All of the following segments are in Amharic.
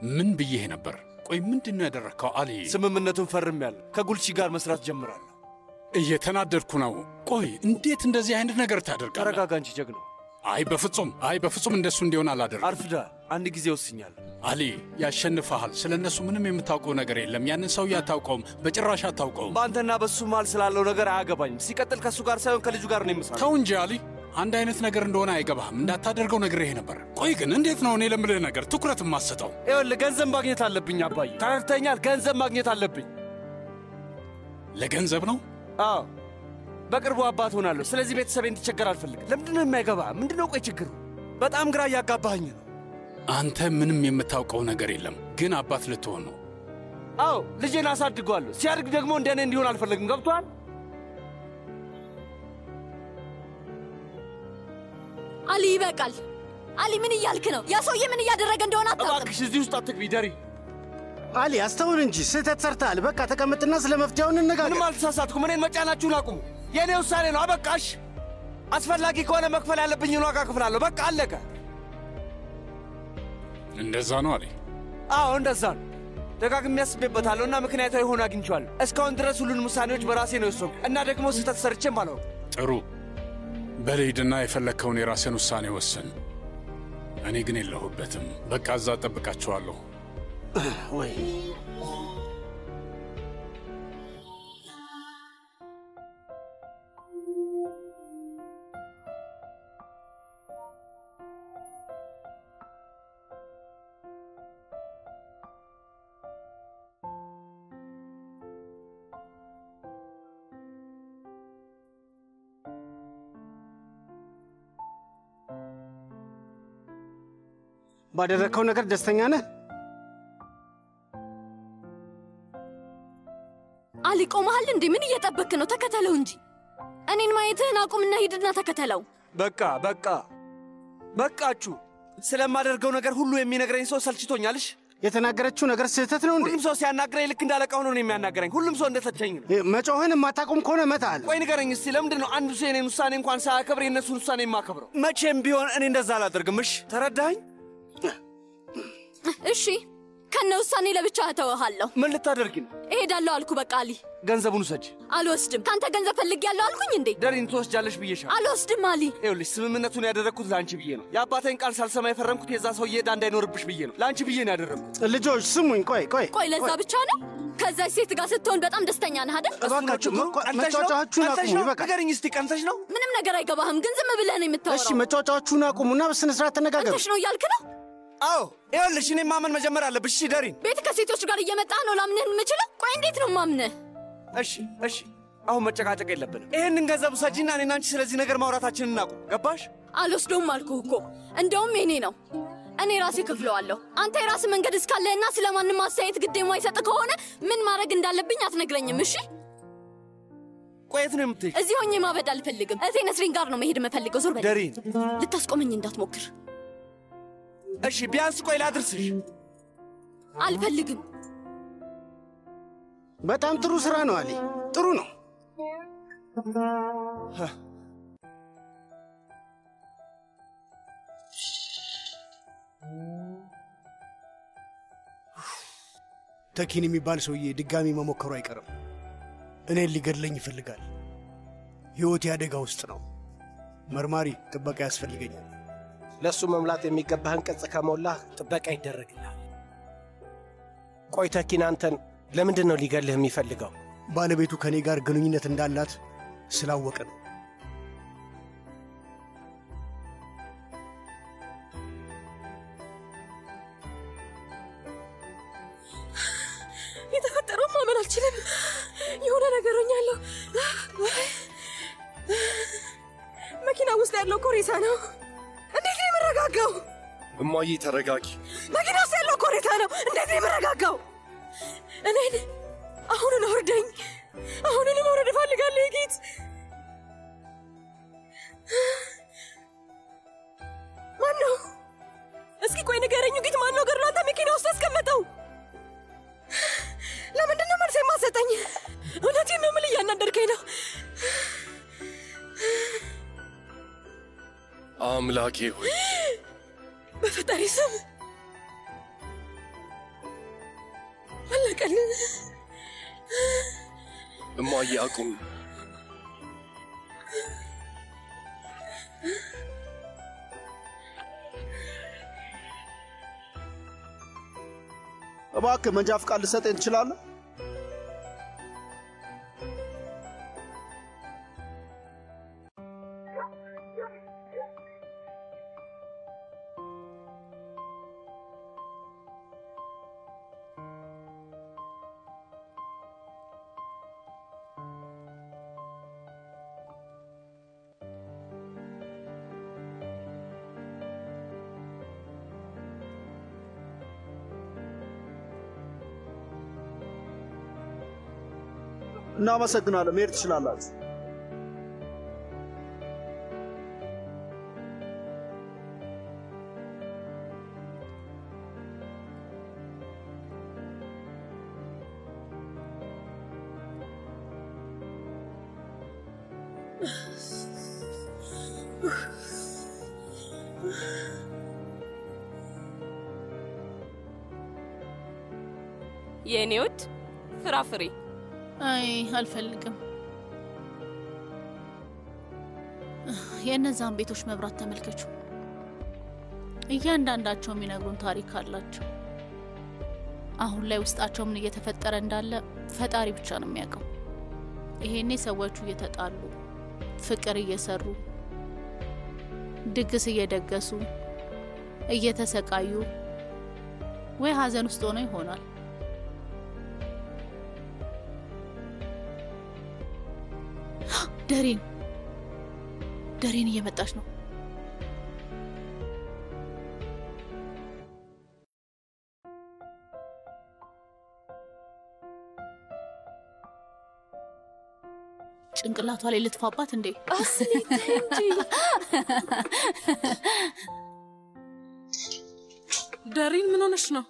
ምን ብዬህ ነበር? ቆይ ምንድን ነው ያደረግከው አሊ? ስምምነቱን ፈርሜያለሁ። ከጉልቺ ጋር መስራት ጀምራለሁ። እየተናደድኩ ነው። ቆይ እንዴት እንደዚህ አይነት ነገር ታደርጋለህ? ተረጋጋ እንጂ ጀግናው። አይ በፍጹም አይ በፍጹም እንደሱ እንዲሆን አላደርግም። አርፍዳል። አንድ ጊዜ ወስኛለሁ። አሊ ያሸንፈሃል። ስለ እነሱ ምንም የምታውቀው ነገር የለም። ያንን ሰውዬ አታውቀውም፣ በጭራሽ አታውቀውም። በአንተና በሱ መሃል ስላለው ነገር አያገባኝም። ሲቀጥል ከእሱ ጋር ሳይሆን ከልጁ ጋር ነው የምሰራው። ተው እንጂ አሊ፣ አንድ አይነት ነገር እንደሆነ አይገባህም። እንዳታደርገው ነግሬህ ነበር። ቆይ ግን እንዴት ነው እኔ ለምልህ ነገር ትኩረት የማሰጠው? ይኸውልህ ገንዘብ ማግኘት አለብኝ አባዬ። ተረድተኛል? ገንዘብ ማግኘት አለብኝ። ለገንዘብ ነው? አዎ በቅርቡ አባት ሆናለሁ። ስለዚህ ቤተሰብ እንዲቸገር አልፈልግም። ለምንድን ነው የማይገባ? ምንድን ነው ቆይ ችግሩ? በጣም ግራ እያጋባኸኝ ነው። አንተ ምንም የምታውቀው ነገር የለም፣ ግን አባት ልትሆን ነው። አዎ ልጄን አሳድገዋለሁ። ሲያድግ ደግሞ እንደ እኔ እንዲሆን አልፈልግም። ገብቶሃል? አሊ ይበቃል። አሊ ምን እያልክ ነው? ያ ሰውዬ ምን እያደረገ እንደሆነ አታውቅም። እባክሽ እዚህ ውስጥ አትግቢ ደሪ። አሊ አስተውል እንጂ ስህተት ሰርተሃል። በቃ ተቀመጥና ስለ መፍትሄው እንነጋገር። ምንም አልተሳሳትኩም። እኔን መጫናችሁን አቁሙ። የእኔ ውሳኔ ነው። አበቃሽ። አስፈላጊ ከሆነ መክፈል ያለብኝን ዋጋ እከፍላለሁ። በቃ አለቀ። እንደዛ ነው አሊ? አዎ እንደዛ ነው። ደጋግሜ አስቤበታለሁ እና ምክንያታዊ ሆኖ አግኝቼዋለሁ። እስካሁን ድረስ ሁሉንም ውሳኔዎች በራሴ ነው የወሰንኩ እና ደግሞ ስህተት ሰርቼም አላውቅም። ጥሩ በልሂድና የፈለግከውን የራስን ውሳኔ ወስን። እኔ ግን የለሁበትም። በቃ እዛ እጠብቃችኋለሁ። ወይ ባደረግከው ነገር ደስተኛ ነህ? አሊ ቆመሃል እንዴ? ምን እየጠበክ ነው? ተከተለው እንጂ እኔን ማየትህን አቁምና ሂድና ተከተለው። በቃ በቃ በቃችሁ። ስለማደርገው ነገር ሁሉ የሚነግረኝ ሰው ሰልችቶኛልሽ። የተናገረችው ነገር ስህተት ነው እንዴ? ሁሉም ሰው ሲያናግረኝ ልክ እንዳለቃ ሆኖ ነው የሚያናገረኝ። ሁሉም ሰው እንደተቸኝ ነው። መጮህን የማታቆም ከሆነ እመታለሁ። ቆይ ንገረኝ እስቲ ለምንድን ነው አንዱ ሰው የኔን ውሳኔ እንኳን ሳያከብር የእነሱን ውሳኔ የማከብረው? መቼም ቢሆን እኔ እንደዛ አላደርግም። እሽ ተረዳኸኝ? እሺ ከነ ውሳኔ ለብቻ እተወሃለሁ። ምን ልታደርጊ ነው? እሄዳለሁ አልኩ። በቃ አሊ ገንዘቡን ውሰጅ። አልወስድም። ከአንተ ገንዘብ ፈልጌያለሁ አልኩኝ እንዴ? ደሪን ትወስጃለሽ ብዬሻል። አልወስድም አሊ። ይኸውልሽ ስምምነቱን ያደረግኩት ለአንቺ ብዬ ነው። የአባቴን ቃል ሳልሰማ የፈረምኩት የዛ ሰውዬ ዕዳ እንዳይኖርብሽ ብዬ ነው። ለአንቺ ብዬ ነው ያደረግኩት። ልጆች ስሙኝ፣ ቆይ ቆይ ቆይ ለዛ ብቻ ነው? ከዛች ሴት ጋር ስትሆን በጣም ደስተኛ ነህ አይደል? እባካችሁ መቋ- ቀንተሽ ነው? መጫወቻችሁን ቀንተሽ አቁሙ። ነው? ይበቃል። ንገሪኝ እስቲ ቀንተሽ ነው? ምንም ነገር አይገባህም፣ ግን ዝም ብለህ ነው እሺ የምታወራው። መጫወቻችሁን አቁሙና በስነ ስርዓት ተነጋገሩ። አንተሽ ነው እያልክ ነው? አዎ ይኸውልሽ እኔ ማመን መጀመር አለብሽ። እሺ ደሪን ቤት ከሴቶች ጋር እየመጣህ ነው ላምንህ የምችለው? ቆይ እንዴት ነው ማምንህ? እሺ እሺ፣ አሁን መጨቃጨቅ የለብንም። ይህንን ገንዘብ ውሰጂና እኔና አንቺ ስለዚህ ነገር ማውራታችንን እናቁም። ገባሽ? አልወስደውም አልኩህ እኮ። እንደውም የኔ ነው፣ እኔ ራሴ ክፍለዋለሁ። አንተ የራስህ መንገድ እስካለህና ስለ ማንም አስተያየት ግድ የማይሰጥ ከሆነ ምን ማድረግ እንዳለብኝ አትነግረኝም? እሺ ቆየት ነው የምትሄጂው? እዚህ ሆኜ ማበድ አልፈልግም። እቴ ነስሪን ጋር ነው መሄድ የምፈልገው። ዞር በል። ደሪን ልታስቆመኝ እንዳትሞክር። እሺ ቢያንስ ቆይ ላድርስሽ። አልፈልግም። በጣም ጥሩ ስራ ነው አሊ፣ ጥሩ ነው። ተኪን የሚባል ሰውዬ ድጋሚ መሞከሩ አይቀርም። እኔን ሊገድለኝ ይፈልጋል። ሕይወቴ አደጋ ውስጥ ነው። መርማሪ ጥበቃ ያስፈልገኛል። ለእሱ መሙላት የሚገባህን ቅጽ ከሞላህ ጥበቃ ይደረግልሃል። ቆይ ተኪን አንተን ለምንድን ነው ሊገልህ የሚፈልገው? ባለቤቱ ከእኔ ጋር ግንኙነት እንዳላት ስላወቀ ነው። የተፈጠረው ማመን አልችልም። የሆነ ነገር ሆኛለሁ። መኪና ውስጥ ያለው እኮ ሬሳ ነው። እንዴት ነው የምረጋጋው? እማዬ ተረጋጊ። መኪና ውስጥ ያለው እኮ ሬሳ ነው። እንዴት ነው የምረጋጋው? እኔን አሁኑን አውርደኝ። አሁኑን መውረድ እፈልጋለሁ የጌት ማን ነው? እስኪ ቆይ ንገረኝ ጌት፣ ማን ነው ገድሎ አንተ መኪና ውስጥ ያስቀመጠው? ለምንድን ነው መልስ የማሰጠኝ? እውነቴን ነው የምልህ፣ እያናደድከኝ ነው። አምላኬ ሆይ በፈጣሪ ስም አለቀልን። እማዬ አቁም። እባክህ መንጃ ፍቃድ ልሰጠኝ ትችላለህ? እናመሰግናለን። መሄድ ትችላላችሁ። የእኔ ውድ ፍራፍሬ አይ አልፈልግም። የእነዛን ቤቶች መብራት ተመልከቹ። እያንዳንዳቸው የሚነግሩን ታሪክ አላቸው። አሁን ላይ ውስጣቸው ምን እየተፈጠረ እንዳለ ፈጣሪ ብቻ ነው የሚያውቀው። ይሄኔ ሰዎቹ እየተጣሉ ፍቅር እየሰሩ ድግስ እየደገሱ እየተሰቃዩ ወይ ሀዘን ውስጥ ሆነው ይሆናል። ደሬን ደሬን እየመጣች ነው። ጭንቅላቷ ላይ ልትፋባት እንዴ? ደሪን ምን ሆነሽ ነው?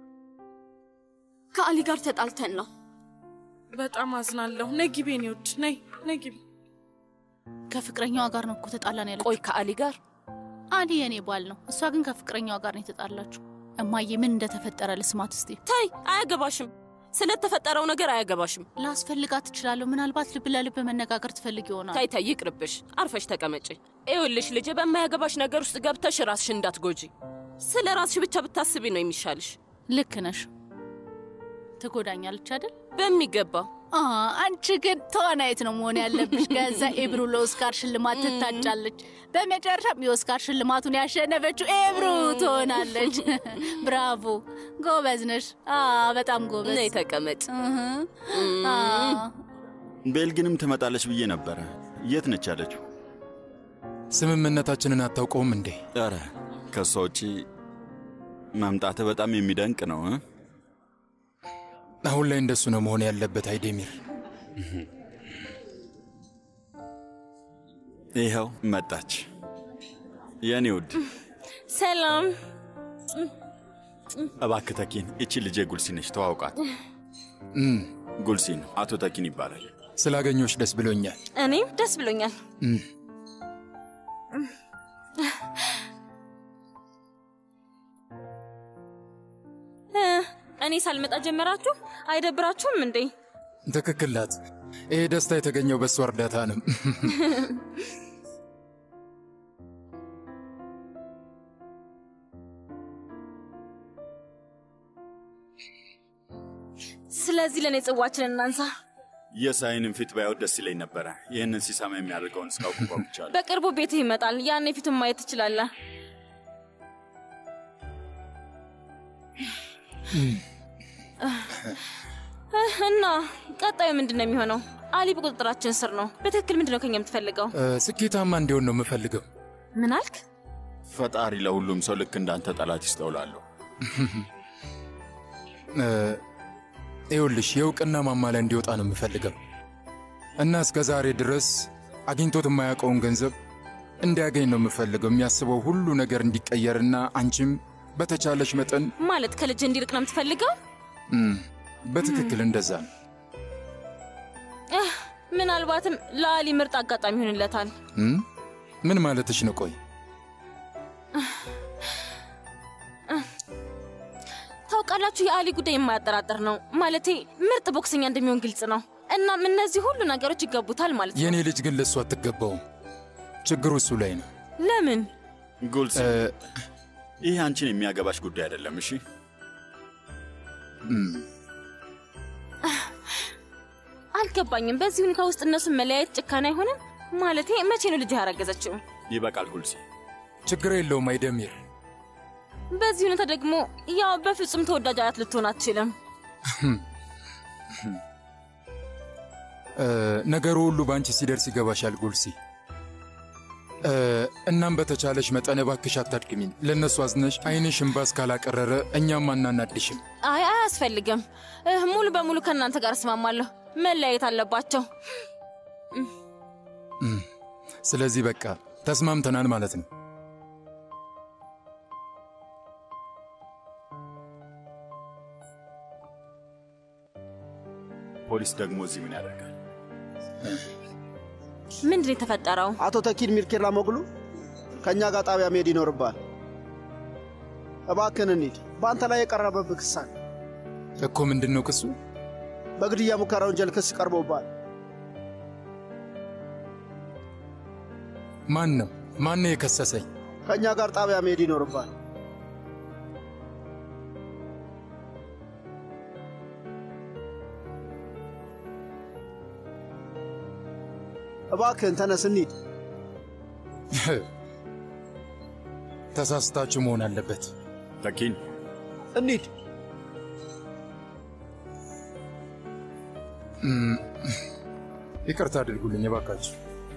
ከአሊ ጋር ተጣልተን ነው። በጣም አዝናለሁ። ነይ ግቢ የኔ ውድ፣ ነይ ነይ ግቢ። ከፍቅረኛዋ ጋር ነው እኮ ተጣላን ያለችው። ቆይ ከአሊ ጋር? አሊ የኔ ባል ነው፣ እሷ ግን ከፍቅረኛዋ ጋር ነው የተጣላችው። እማዬ ምን እንደተፈጠረ ልስማት እስቲ። ታይ፣ አያገባሽም። ስለተፈጠረው ነገር አያገባሽም። ላስፈልጋት ትችላለሁ። ምናልባት ልብ ለልብ መነጋገር ትፈልግ ይሆናል። ታይ ታይ፣ ይቅርብሽ። አርፈሽ ተቀመጪ። ይኸውልሽ ልጄ፣ በማያገባሽ ነገር ውስጥ ገብተሽ ራስሽ እንዳትጎጂ። ስለ ራስሽ ብቻ ብታስቢ ነው የሚሻልሽ። ልክ ነሽ። ትጎዳኛለች አይደል? በሚገባ አ አንቺ ግን ተዋናይት ነው መሆን ያለብሽ። ከዛ ኤብሩ ለኦስካር ሽልማት ትታጫለች። በመጨረሻም የኦስካር ሽልማቱን ያሸነፈችው ኤብሩ ትሆናለች። ብራቮ፣ ጎበዝ ነሽ። አ በጣም ጎበዝ። ነይ ተቀመጭ። አ ቤልግንም ትመጣለች ብዬ ነበረ። የት ነች ያለችው? ስምምነታችንን አታውቀውም እንዴ? ኧረ ከእሷ ውጪ መምጣትህ በጣም የሚደንቅ ነው እ? አሁን ላይ እንደሱ ነው መሆን ያለበት አይዴሚር። ይኸው መጣች። የእኔ ውድ ሰላም። እባክህ ተኪን፣ እቺ ልጄ ጉልሲን ነች፣ ተዋውቃት። እም፣ ጉልሲን አቶ ተኪን ይባላል። ስላገኘሁሽ ደስ ብሎኛል። እኔም ደስ ብሎኛል። እም፣ እ፣ እኔ ሳልመጣ ጀመራችሁ? አይደብራችሁም እንዴ? ትክክል ናት። ይሄ ደስታ የተገኘው በእሷ እርዳታ ነው። ስለዚህ ለእኔ ጽዋችንን እናንሳ። የሳይንን ፊት ባየው ደስ ይለኝ ነበረ። ይህንን ሲሰማ የሚያደርገውን እስካውቅ ጓጉቻለሁ። በቅርቡ ቤትህ ይመጣል። ያኔ ፊቱን ማየት ትችላለህ። እህ፣ እና ቀጣዩ ምንድን ነው የሚሆነው? አሊ በቁጥጥራችን ስር ነው። በትክክል ምንድን ነው ከኛ የምትፈልገው? እ፣ ስኬታማ እንዲሆን ነው የምፈልገው። ምን አልክ? ፈጣሪ ለሁሉም ሰው ልክ እንዳንተ ጠላት ይስተውላለሁ። እ፣ ይኸውልሽ የእውቅና ማማ ላይ እንዲወጣ ነው የምፈልገው እና እስከ ዛሬ ድረስ አግኝቶት የማያውቀውን ገንዘብ እንዲያገኝ ነው የምፈልገው። የሚያስበው ሁሉ ነገር እንዲቀየርና አንቺም በተቻለሽ መጠን ማለት ከልጅ እንዲርቅ ነው የምትፈልገው? እም፣ በትክክል እንደዛ ነው። እህ፣ ምናልባትም ለአሊ ምርጥ አጋጣሚ ይሆንለታል። እም፣ ምን ማለትሽ ነው? ቆይ ታውቃላችሁ፣ የአሊ ጉዳይ የማያጠራጥር ነው። ማለቴ ምርጥ ቦክሰኛ እንደሚሆን ግልጽ ነው። እናም እነዚህ ሁሉ ነገሮች ይገቡታል ማለት ነው። የእኔ ልጅ ግን ለእሱ አትገባውም። ችግሩ እሱ ላይ ነው። ለምን? ጉልስ ይህ አንቺን የሚያገባሽ ጉዳይ አይደለም። እሺ አልገባኝም። በዚህ ሁኔታ ውስጥ እነሱን መለያየት ጭካኔ አይሆንም? ማለቴ መቼ ነው ልጅ ያረገዘችው? ይበቃል ጉልሲ። ችግር የለውም አይደሚር። በዚህ ሁኔታ ደግሞ ያው በፍጹም ተወዳጅ አያት ልትሆን አትችልም። እ፣ ነገሩ ሁሉ በአንቺ ሲደርስ ይገባሻል ጉልሲ። እ፣ እናም በተቻለሽ መጠን እባክሽ አታድክሚን። ለእነሱ አዝነሽ ዓይንሽ እምባ እስካላቀረረ እኛም አናናድሽም። አይ አያስፈልግም። እህ፣ ሙሉ በሙሉ ከእናንተ ጋር እስማማለሁ። መለያየት አለባቸው። እም፣ ስለዚህ በቃ ተስማምተናል ማለት ነው። ፖሊስ ደግሞ እዚህ ምን ያደርጋል? ምንድን ነው የተፈጠረው? አቶ ተኪን ሚርኬላ ሞግሉ ከእኛ ጋር ጣቢያ መሄድ ይኖርብሃል። እባክህን እንሂድ። በአንተ ላይ የቀረበብህ ክስ አለ። እኮ ምንድን ነው ክሱ? በግድያ ሙከራ ወንጀል ክስ ቀርቦብሃል። ማን ነው ማን ነው የከሰሰኝ? ከእኛ ጋር ጣቢያ መሄድ ይኖርብሃል። እባክህን ተነስ እንሂድ። ተሳስታችሁ መሆን አለበት። ተኪን እንሂድ። እም፣ ይቅርታ አድርጉልኝ እባካችሁ።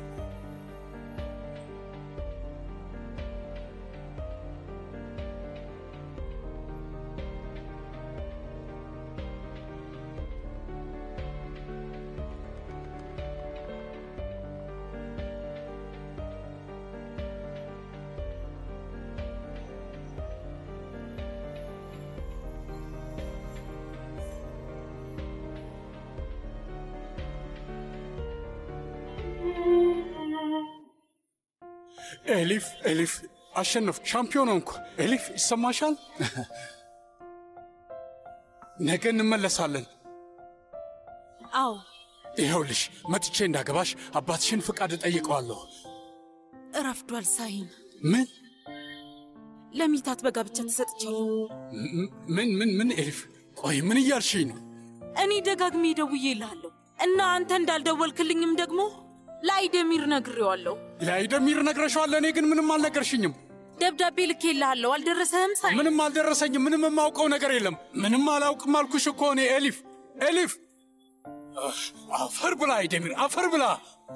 ኤሊፍ ኤሊፍ አሸነፍ ሻምፒዮን ሆንኩ። ኤሊፍ ይሰማሻል? ነገ እንመለሳለን። አዎ ይኸውልሽ መጥቼ እንዳገባሽ አባትሽን ፍቃድ እጠይቀዋለሁ። እረፍዷል። ሳይን ምን ለሚታት በጋብቻ ተሰጥቻለሁ። ም- ምን ምን ምን ኤሊፍ ቆይ ምን እያልሽኝ ነው? እኔ ደጋግሜ ደውዬ እልሃለሁ እና አንተ እንዳልደወልክልኝም ደግሞ ለአይደሚር ነግሬዋለሁ። ለአይደሚር ነግረሻዋል። እኔ ግን ምንም አልነገርሽኝም። ደብዳቤ ልኬልሃለሁ። አልደረሰህም? ሳይ ምንም አልደረሰኝም። ምንም የማውቀው ነገር የለም። ምንም አላውቅም አልኩሽ እኮ እኔ ኤሊፍ ኤሊፍ አህ፣ አፈር ብላ አይደሚር አፈር ብላ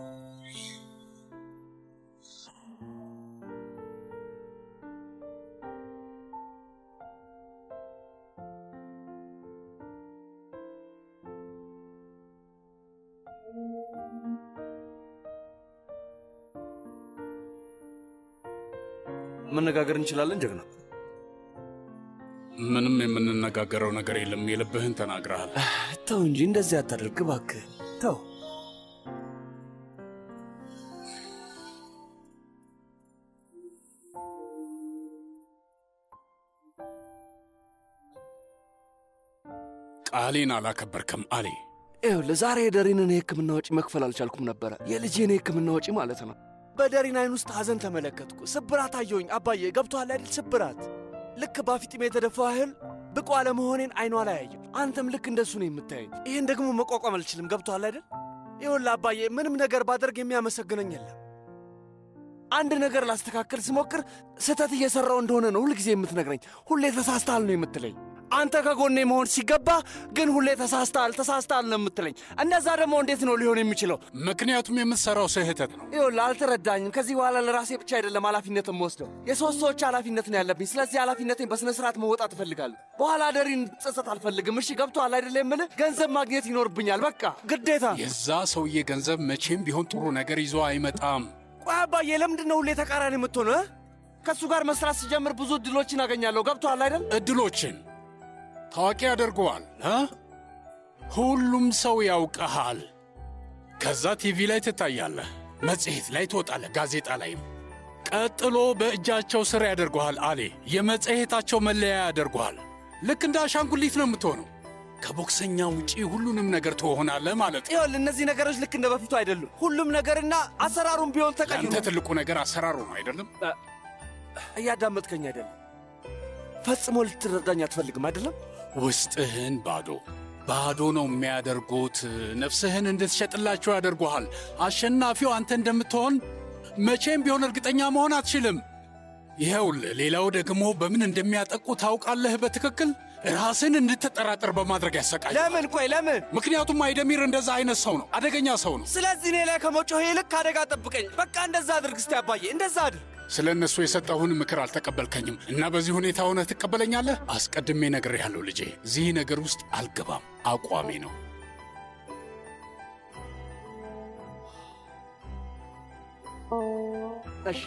መነጋገር እንችላለን ጀግና። ምንም የምንነጋገረው ነገር የለም። የልብህን ተናግረሃል። ተው እንጂ እንደዚህ አታደርግ እባክህ ተው። ቃሌን አላከበርክም አሌ። ይኸውልህ ዛሬ የደሪንን የሕክምና ወጪ መክፈል አልቻልኩም ነበረ። የልጄን የሕክምና ወጪ ማለት ነው። በደሪን አይን ውስጥ ሐዘን ተመለከትኩ። ስብራት አየሁኝ። አባዬ ገብቶሃል አይደል? ስብራት ልክ ባፊጥሜ የተደፋው ያህል ብቁ አለመሆኔን አይኗ ላይ አየሁ። አንተም ልክ እንደሱ ነው የምታየኝ። ይህን ደግሞ መቋቋም አልችልም። ገብቶሃል አይደል? ይኸውልህ አባዬ ምንም ነገር ባደርግ የሚያመሰግነኝ የለም። አንድ ነገር ላስተካከል ስሞክር ስህተት እየሠራው እንደሆነ ነው ሁልጊዜ የምትነግረኝ። ሁሌ ተሳስተሃል ነው የምትለኝ። አንተ ከጎኔ መሆን ሲገባ ግን ሁሌ ተሳስተሃል ተሳስተሃል ነው የምትለኝ። እንደዛ ደግሞ እንዴት ነው ሊሆን የሚችለው? ምክንያቱም የምትሠራው ስህተት ነው። ይኸውልህ አልተረዳኝም። ከዚህ በኋላ ለራሴ ብቻ አይደለም ኃላፊነት የምወስደው የሶስት ሰዎች ኃላፊነት ነው ያለብኝ። ስለዚህ ኃላፊነቴን በሥነ ሥርዓት መወጣት እፈልጋለሁ። በኋላ ደሪን ጸጸት አልፈልግም። እሺ ገብቶሃል አይደለ? የምልህ ገንዘብ ማግኘት ይኖርብኛል። በቃ ግዴታ። የዛ ሰውዬ ገንዘብ መቼም ቢሆን ጥሩ ነገር ይዞ አይመጣም። ቆይ አባዬ፣ ለምንድን ነው ሁሌ ተቃራኒ የምትሆነው? እ? ከእሱ ጋር መስራት ስጀምር ብዙ እድሎችን አገኛለሁ። ገብቶሃል አይደል? እድሎችን ታዋቂ ያደርገዋል እ? ሁሉም ሰው ያውቀሃል። ከዛ ቲቪ ላይ ትታያለህ፣ መጽሔት ላይ ትወጣለህ፣ ጋዜጣ ላይም። ቀጥሎ በእጃቸው ስር ያደርገዋል። አሌ የመጽሔታቸው መለያ ያደርገዋል። ልክ እንደ አሻንጉሊት ነው የምትሆነው። ከቦክሰኛ ውጪ ሁሉንም ነገር ትሆናለህ ማለት ነው። ይኸውልህ እነዚህ ነገሮች ልክ እንደ በፊቱ አይደሉም። ሁሉም ነገርና አሰራሩም ቢሆን ተቀይሮ አንተ ትልቁ ነገር አሰራሩ ነው አይደለም? እያዳመጥከኝ አይደለም። ፈጽሞ ልትረዳኝ አትፈልግም አይደለም? ውስጥህን ባዶ ባዶ ነው የሚያደርጉት። ነፍስህን እንድትሸጥላቸው ያደርጉሃል። አሸናፊው አንተ እንደምትሆን መቼም ቢሆን እርግጠኛ መሆን አትችልም። ይኸውልህ፣ ሌላው ደግሞ በምን እንደሚያጠቁ ታውቃለህ በትክክል ራስን እንድትጠራጠር በማድረግ ያሰቃል። ለምን? ቆይ ለምን? ምክንያቱም አይደሚር እንደዛ አይነት ሰው ነው፣ አደገኛ ሰው ነው። ስለዚህ እኔ ላይ ከመጮህ ይልቅ አደጋ ጠብቀኝ። በቃ እንደዛ አድርግ እስቲ አባዬ፣ እንደዛ አድርግ። ስለ እነሱ የሰጠሁን ምክር አልተቀበልከኝም እና በዚህ ሁኔታ ሆነህ ትቀበለኛለህ? አስቀድሜ ነግሬሃለሁ ልጄ፣ እዚህ ነገር ውስጥ አልገባም። አቋሜ ነው። እሺ፣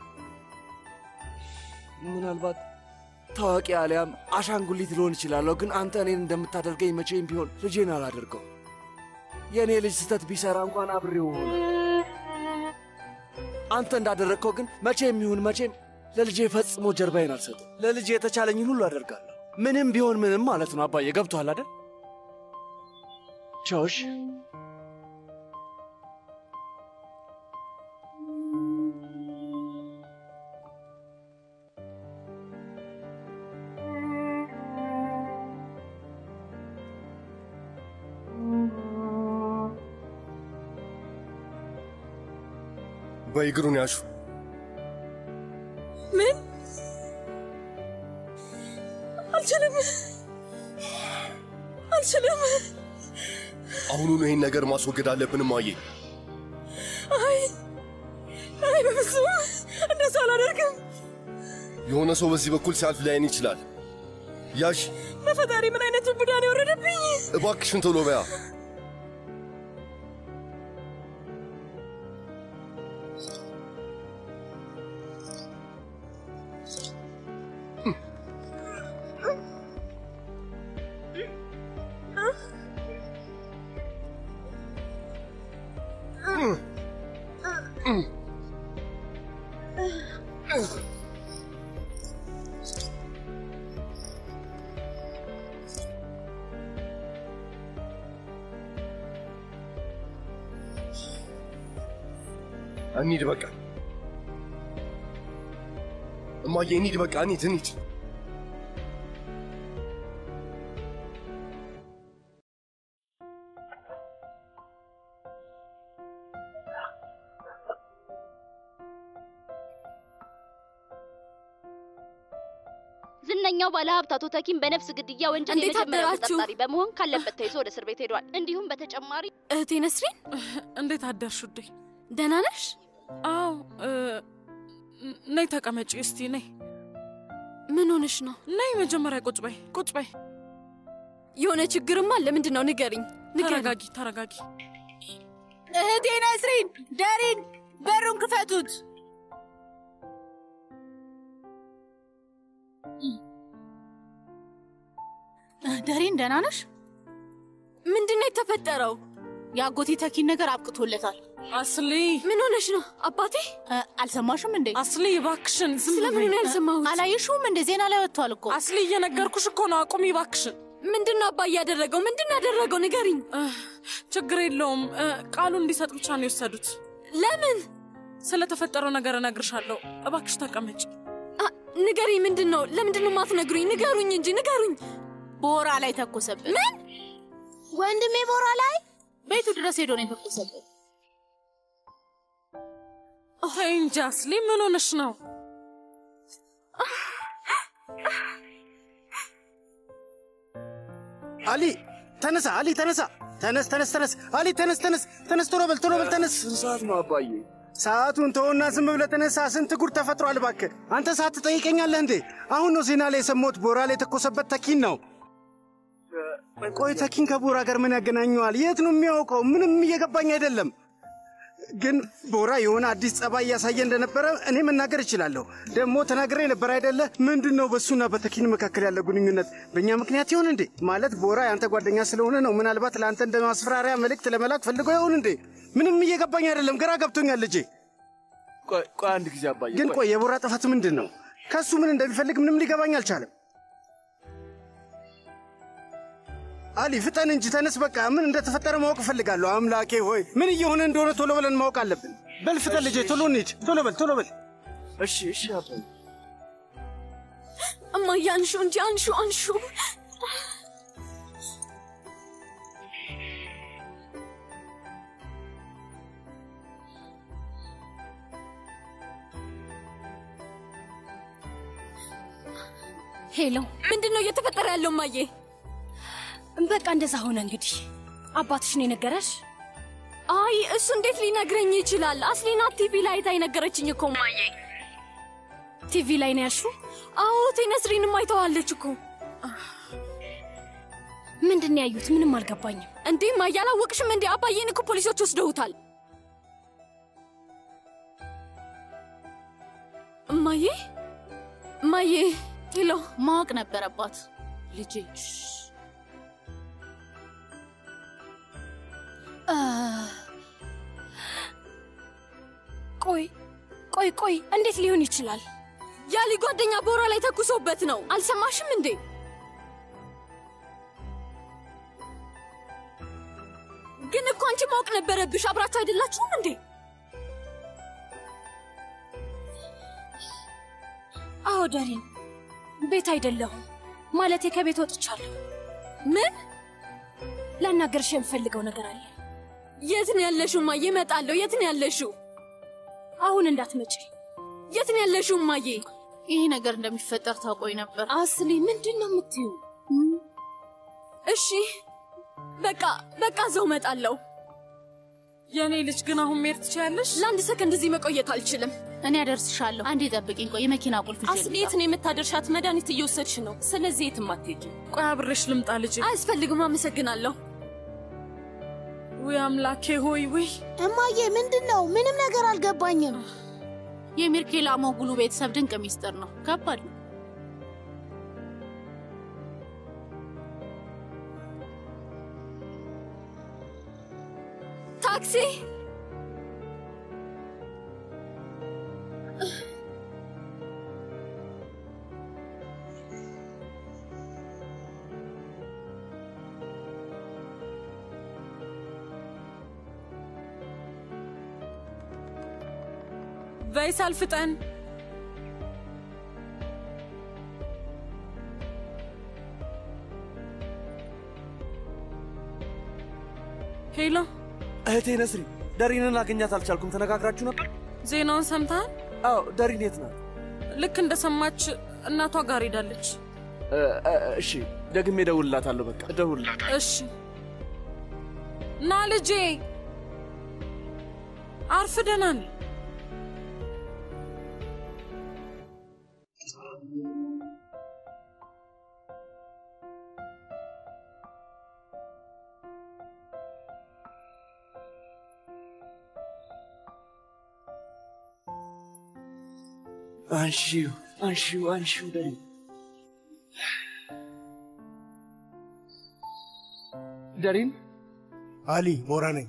ምናልባት ታዋቂ አሊያም አሻንጉሊት ልሆን እችላለሁ፣ ግን አንተ እኔን እንደምታደርገኝ መቼም ቢሆን ልጄን አላደርገው። የእኔ ልጅ ስህተት ቢሠራ እንኳን አብሬው ሆነ። አንተ እንዳደረግከው ግን መቼም ይሁን መቼም ለልጄ ፈጽሞ ጀርባዬን አልሰጥም። ለልጄ የተቻለኝን ሁሉ አደርጋለሁ። ምንም ቢሆን ምንም ማለት ነው። አባዬ ገብቶሃል አይደል? ቻውሽ በእግሩን ያሹ። ምን? አልችልም፣ አልችልም። አሁኑኑ ይህን ነገር ማስወገድ አለብን እማዬ። አይ አይ፣ በፍጹም እንደሱ አላደርግም። የሆነ ሰው በዚህ በኩል ሲያልፍ ሊያይን ይችላል። ያሽ በፈጣሪ ምን አይነት ቡዳ ነው የወረደብኝ? እባክሽን ቶሎ በያ። እንሂድ በቃ እማዬ፣ እንሂድ በቃ እንሂድ እንሂድ። ዝነኛው ባለሀብት አቶ ተኪም በነፍስ ግድያ ወንጀል እንዴት የመጀመሪያው አደራችሁ? ተጠርጣሪ በመሆን ካለበት ተይዞ ወደ እስር ቤት ሄዷል። እንዲሁም በተጨማሪ እህቴ ነስሪን፣ እንዴት አደርሽ ውዴ? ደህና ነሽ? አዎ። እ፣ ነይ ተቀመጪ እስቲ ነይ። ምን ሆነሽ ነው? ነይ መጀመሪያ ቁጭ በይ ቁጭ በይ። የሆነ ችግርም አለ። ምንድን ነው? ንገሪኝ፣ ንገሪኝ። ተረጋጊ ተረጋጊ። እህቴ ነስሪን፣ ደሪን፣ በሩን ክፈቱት። ደሪን ደህና ነሽ? ምንድን ነው የተፈጠረው? የአጎቴ ተኪን ነገር አብቅቶለታል። አስሊ ምን ሆነሽ ነው? አባቴ አልሰማሽም እንዴ? አስሊ እባክሽን ዝም ስለምን ነው ያልሰማሁት? አላየሽውም እንደ ዜና ላይ ወጥቷል እኮ። አስሊ እየነገርኩሽ እኮ ነው። አቁሚ እባክሽን። ምንድን ነው አባዬ ያደረገው? ምንድን ነው ያደረገው? ንገሪኝ። ችግር የለውም እ፣ ቃሉን እንዲሰጥ ብቻ ነው የወሰዱት። ለምን? ስለተፈጠረው ነገር እነግርሻለሁ። እባክሽ ተቀመጭ። አ፣ ንገሪኝ። ምንድን ነው? ለምንድን ነው የማትነግሩኝ? ንገሩኝ እንጂ ንገሩኝ። ቦራ ላይ ተኮሰበት። ምን? ወንድሜ ቦራ ላይ ቤቱ ድረስ ሄዶ ነው የተኮሰበት። ተይ እንጂ አስሊ፣ ምን ሆነሽ ነው? አሊ ተነሳ፣ አሊ ተነሳ፣ ተነስ፣ ተነስ፣ ተነስ፣ አሊ ተነስ፣ ተነስ፣ ተነስ፣ ቶሎ በል፣ ቶሎ በል፣ ተነስ። ስንት ሰዓት ነው አባዬ? ሰዓቱን ተውና ዝም ብለህ ተነሳ። ስንት ጉድ ተፈጥሯል እባክህ። አንተ ሰዓት ትጠይቀኛለህ እንዴ? አሁን ነው ዜና ላይ የሰማሁት ቦራ ላይ የተኮሰበት ተኪን ነው። ቆይ ተኪን ከቦራ ጋር ምን ያገናኘዋል? የት ነው የሚያውቀው? ምንም እየገባኝ አይደለም። ግን ቦራ የሆነ አዲስ ጸባይ እያሳየ እንደነበረ እኔ መናገር እችላለሁ። ደግሞ ተናግሬ ነበር አይደለ? ምንድን ነው በእሱና በተኪን መካከል ያለ ግንኙነት? በእኛ ምክንያት ይሆን እንዴ? ማለት ቦራ የአንተ ጓደኛ ስለሆነ ነው። ምናልባት ለአንተ እንደ ማስፈራሪያ መልእክት ለመላክ ፈልገው ይሆን እንዴ? ምንም እየገባኝ አይደለም። ግራ ገብቶኛል ልጄ። ቆይ አንድ ጊዜ አባዬ። ግን ቆይ የቦራ ጥፋት ምንድን ነው? ከእሱ ምን እንደሚፈልግ ምንም ሊገባኝ አልቻለም። አሊ ፍጠን እንጂ ተነስ። በቃ ምን እንደተፈጠረ ማወቅ እፈልጋለሁ። አምላኬ ሆይ ምን እየሆነ እንደሆነ ቶሎ ብለን ማወቅ አለብን። በል ፍጠን ልጄ፣ ቶሎ እንሂድ። ቶሎ በል ቶሎ በል። እሺ እሺ አባዬ። እማዬ አንሹ እንጂ አንሹ አንሹ። ሄሎ፣ ምንድን ነው እየተፈጠረ ያለው እማዬ? በቃ እንደዛ ሆነ እንግዲህ። አባትሽ ነው የነገረሽ? አይ እሱ እንዴት ሊነግረኝ ይችላል? አስሊና ቲቪ ላይ አይታ የነገረችኝ እኮ እማዬ። ቲቪ ላይ ነው ያልሽው? አዎ ቴነስሪንም አይተዋለች እኮ። ምንድን ነው ያዩት? ምንም አልገባኝም። እንዴ እማዬ አላወቅሽም እንዴ? አባዬን እኮ ፖሊሶች ወስደውታል። እማዬ እማዬ፣ ሄሎ፣ ማወቅ ነበረባት ልጄ። ቆይ ቆይ ቆይ፣ እንዴት ሊሆን ይችላል? ያሊ ጓደኛ ቦራ ላይ ተኩሶበት ነው። አልሰማሽም እንዴ? ግን እኮ አንቺ ማወቅ ነበረብሽ። አብራችሁ አይደላችሁም እንዴ? አዎ ዳሪን፣ ቤት አይደለሁም ማለቴ ከቤት ወጥቻለሁ። ምን? ላናገርሽ የምፈልገው ነገር አለ። የት ነው ያለሽው እማዬ? እመጣለሁ። የት ነው ያለሽው? አሁን እንዳትመጪ። የት ነው ያለሽው እማዬ? ይህ ነገር እንደሚፈጠር ታውቆኝ ነበር። አስሊ፣ ምንድን ነው የምትዩ? እሺ በቃ በቃ እዛው እመጣለሁ። የእኔ ልጅ ግን አሁን መሄድ ትችያለሽ? ለአንድ ሰከንድ እዚህ መቆየት አልችልም። እኔ አደርስሻለሁ። አንዴ ጠብቂኝ። ቆይ የመኪና ቁልፍ ይዤ አስሊ፣ የት ነው የምታደርሻት? መድኃኒት እየወሰድሽ ነው። ስለዚህ የትም አትሄጂም። ቆይ አብሬሽ ልምጣ ልጄ። አያስፈልግም። አመሰግናለሁ። ውይ አምላኬ ሆይ ውይ እማዬ፣ ምንድን ነው? ምንም ነገር አልገባኝም። የሚርኬላ ሞጉሉ ቤተሰብ ድንቅ ሚስጥር ነው። ከባድ ነው። ታክሲ ቫይሳል ፍጠን። ሄሎ እህቴ ነስሪ፣ ደሪንን አገኛት አልቻልኩም። ተነጋግራችሁ ነበር? ዜናውን ሰምተሃል? አዎ። ደሪን የት ናት? ልክ እንደሰማች እናቷ ጋር ሄዳለች። እሺ፣ ደግሜ እደውልላታለሁ። በቃ እደውልላታለሁ። እሺ ና ልጄ፣ አርፍደናል። አንሺው አንሺው አንሺው ደሪ ደሪን አሊ ቦራ ነኝ።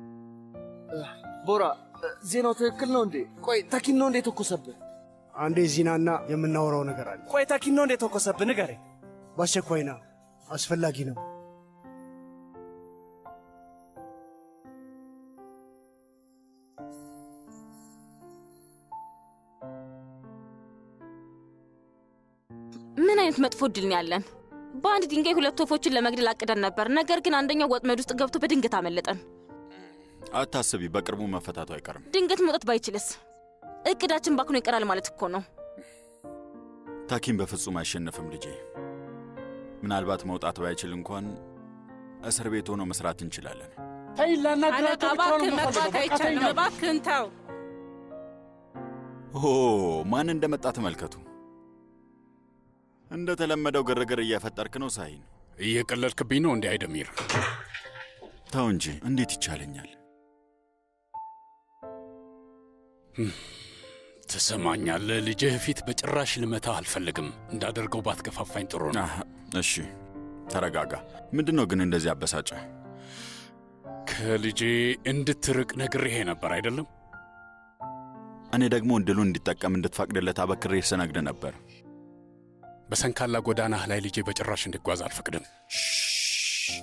ቦራ ዜናው ትክክል ነው እንዴ? ቆይ ተኪን ነው እንዴ ተኮሰብህ? አንዴ ዚናና የምናወራው ነገር አለ። ቆይ ተኪን ነው እንዴ ተኮሰብህ? ንገረኝ። በአስቸኳይ ና፣ አስፈላጊ ነው። ምን አይነት መጥፎ እድል ነው ያለን? በአንድ ድንጋይ ሁለት ወፎችን ለመግደል አቅደን ነበር። ነገር ግን አንደኛው ወጥመድ ውስጥ ገብቶ በድንገት አመለጠን። አታስቢ፣ በቅርቡ መፈታቱ አይቀርም። ድንገት መውጣት ባይችልስ? እቅዳችን ባክኖ ይቀራል ማለት እኮ ነው። ታኪም በፍጹም አይሸነፍም ልጄ። ምናልባት መውጣት ባይችል እንኳን እስር ቤት ሆኖ መስራት እንችላለን። ተይ ላናግራቸው ብቻ ነው እባክህ መግባት የምፈልገው። በቃ አይቻልም። ተይኝ። እባክህን ተው። ኦ ማን እንደመጣ ተመልከቱ። እንደተለመደው ግርግር እየፈጠርክ ነው ሳይን። እየቀለድክብኝ ነው እንዲህ አይደሚር? ተው እንጂ እንዴት ይቻለኛል? ትሰማኛለህ? ልጅህ ፊት በጭራሽ ልመታህ አልፈልግም። እንዳደርገው ባትገፋፋኝ ጥሩ ነው። እሺ ተረጋጋ። ምንድን ነው ግን እንደዚህ አበሳጨ? ከልጄ እንድትርቅ ነግሬህ ነበር አይደለም? እኔ ደግሞ እድሉን እንዲጠቀም እንድትፈቅድለት አበክሬ ስነግድ ነበር። በሰንካላ ጎዳናህ ላይ ልጄ በጭራሽ እንዲጓዝ አልፈቅድም።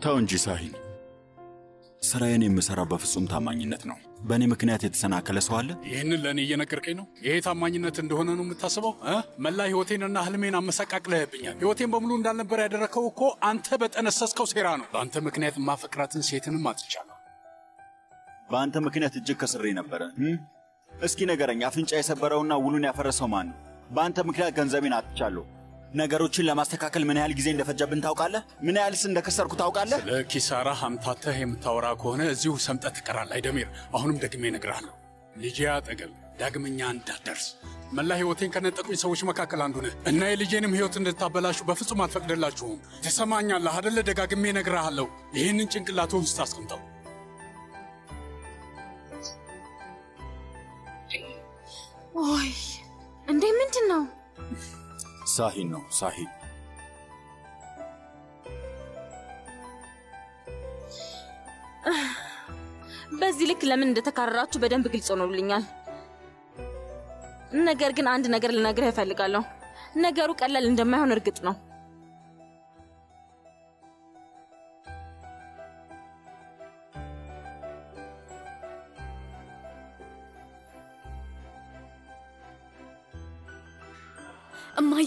ተው እንጂ ሳሂን። ስራዬን የምሰራው በፍጹም ታማኝነት ነው። በእኔ ምክንያት የተሰናከለ ሰው አለ? ይህንን ለእኔ እየነገርከኝ ነው? ይሄ ታማኝነት እንደሆነ ነው የምታስበው? እ? መላ ህይወቴንና ህልሜን አመሰቃቅለህብኛል። ህይወቴን በሙሉ እንዳልነበር ያደረግከው እኮ አንተ በጠነሰስከው ሴራ ነው። በአንተ ምክንያት የማፈቅራትን ሴትንም አጥቻለሁ። በአንተ ምክንያት እጅግ ከስሬ ነበረ። እም? እስኪ ንገረኝ፣ አፍንጫ የሰበረውና ውሉን ያፈረሰው ማን ነው? በአንተ ምክንያት ገንዘቤን አጥቻለሁ። ነገሮችን ለማስተካከል ምን ያህል ጊዜ እንደፈጀብን ታውቃለህ? ምን ያህልስ እንደከሰርኩ ታውቃለህ? ለኪሳራ አምታተህ የምታወራ ከሆነ እዚሁ ሰምጠህ ትቀራለህ። አይደሚር፣ አሁንም ደግሜ እነግርሃለሁ፣ ልጄ አጠገብ ዳግመኛ እንዳትደርስ። መላ ህይወቴን ከነጠቁኝ ሰዎች መካከል አንዱ ነህ እና የልጄንም ህይወት እንድታበላሹ በፍጹም አልፈቅድላችሁም። ትሰማኛለህ አደለ? ደጋግሜ እነግርሃለሁ። ይህንን ጭንቅላት ውስጥ አስቀምጠው። ኦይ እንዴ! ምንድን ነው? ሳሂን ነው ሳሂን። በዚህ ልክ ለምን እንደተካረራችሁ በደንብ ግልጽ ሆኖልኛል። ነገር ግን አንድ ነገር ልነግርህ እፈልጋለሁ። ነገሩ ቀላል እንደማይሆን እርግጥ ነው። እማዬ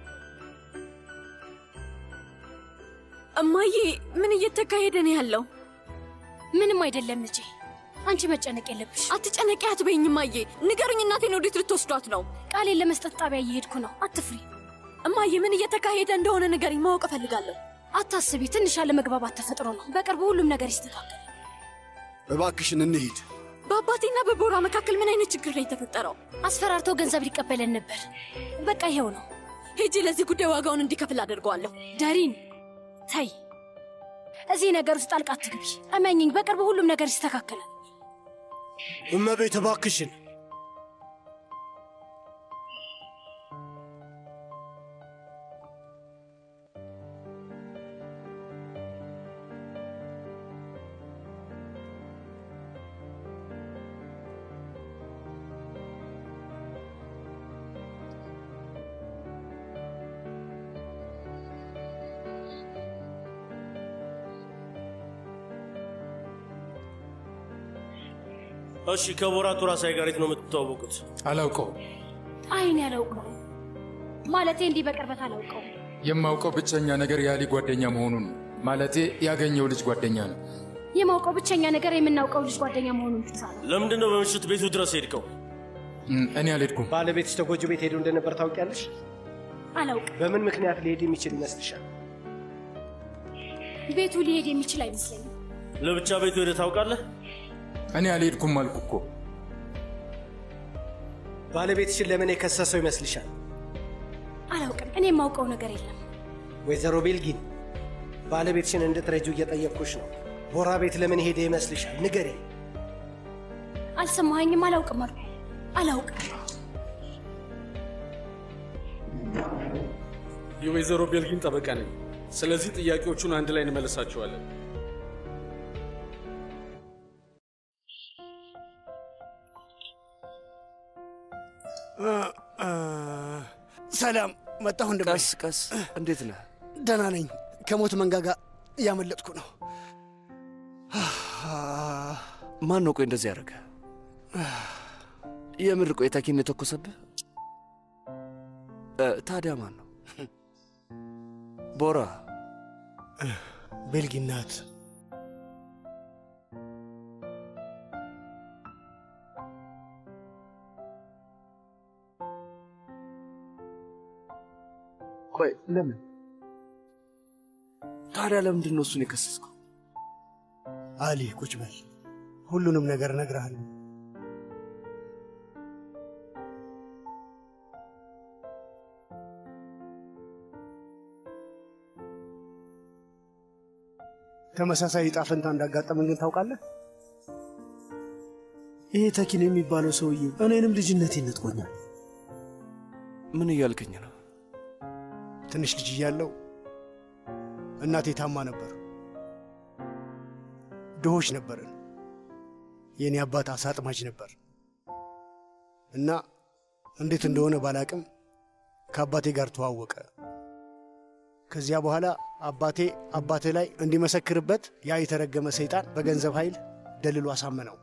እማዬ፣ ምን እየተካሄደ ነው ያለው? ምንም አይደለም ልጄ፣ አንቺ መጨነቅ የለብሽ። አትጨነቂ አትበይኝ እማዬ። ንገሩኝ፣ እናቴን ወዴት ልትወስዷት ነው? ቃሌን ለመስጠት ጣቢያ እየሄድኩ ነው። አትፍሪ እማዬ። ምን እየተካሄደ እንደሆነ ንገሪኝ፣ ማወቅ እፈልጋለሁ። አታስቢ፣ ትንሽ ያለመግባባት ተፈጥሮ ነው። በቅርቡ ሁሉም ነገር ይስተካከል። እባክሽን እንሂድ። በአባቴና በቦራ መካከል ምን አይነት ችግር ነው የተፈጠረው? አስፈራርቶ ገንዘብ ሊቀበለን ነበር። በቃ ይሄው ነው። ሄጄ ለዚህ ጉዳይ ዋጋውን እንዲከፍል አደርገዋለሁ። ዳሪን ተይ፣ እዚህ ነገር ውስጥ ጣልቃ አትግቢ። እመኝኝ፣ በቅርቡ ሁሉም ነገር ይስተካከላል። እመቤት እባክሽን እሺ ከቦራ ቱራሳይ ጋር የት ነው የምትተዋወቁት? አላውቀው። አይን ያላውቀው ማለቴ እንዲህ በቅርበት አላውቀው። የማውቀው ብቸኛ ነገር የአሊ ጓደኛ መሆኑን ነው። ማለቴ ያገኘው ልጅ ጓደኛ ነው። የማውቀው ብቸኛ ነገር የምናውቀው ልጅ ጓደኛ መሆኑን ብቻ ነው። ለምንድን ነው በምሽት ቤቱ ድረስ ሄድከው? እኔ አልሄድኩም። ባለቤትሽ ተጎጆ ቤት ሄዶ እንደነበር ታውቂያለሽ? አላውቅም። በምን ምክንያት ሊሄድ የሚችል ይመስልሻል? ቤቱ ሊሄድ የሚችል አይመስለኝም። ለብቻ ቤቱ ሄደህ ታውቃለህ? እኔ አልሄድኩም አልኩ እኮ። ባለቤትሽን ለምን የከሰሰው ይመስልሻል? አላውቅም። እኔ የማውቀው ነገር የለም። ወይዘሮ ቤልጊን ባለቤትሽን እንድትረጁ እየጠየቅኩሽ ነው። ቦራ ቤት ለምን ሄደ ይመስልሻል? ንገሬ። አልሰማኸኝም? አላውቅም አልኩ። አላውቅም። የወይዘሮ ቤልጊን ጠበቃ ነኝ። ስለዚህ ጥያቄዎቹን አንድ ላይ እንመልሳቸዋለን። ሰላም መጣሁ። እንደ ቀስ ቀስ። እንዴት ነህ? ደህና ነኝ። ከሞት መንጋጋ እያመለጥኩ ነው። ማን ነው ቆይ እንደዚህ ያደረገ? የምር ቆይ ታኪን የተኮሰብህ? ታዲያ ማን ነው? ቦራ ቤልጊን ናት። ቆይ ለምን ታዲያ ለምንድን ነው እሱን የከሰስከው? አሊ ቁጭ በል፣ ሁሉንም ነገር እነግርሃለሁ። ተመሳሳይ ዕጣ ፈንታ እንዳጋጠመን ግን ታውቃለህ? ይሄ ተኪን የሚባለው ሰውዬ እኔንም ልጅነቴን ነጥቆኛል። ምን እያልከኝ ነው? ትንሽ ልጅ እያለሁ እናቴ ታማ ነበር። ድሆች ነበርን። የእኔ አባት አሳ አጥማጅ ነበር እና እንዴት እንደሆነ ባላቅም ከአባቴ ጋር ተዋወቀ። ከዚያ በኋላ አባቴ አባትህ ላይ እንዲመሰክርበት ያ የተረገመ ሰይጣን በገንዘብ ኃይል ደልሎ አሳመነው።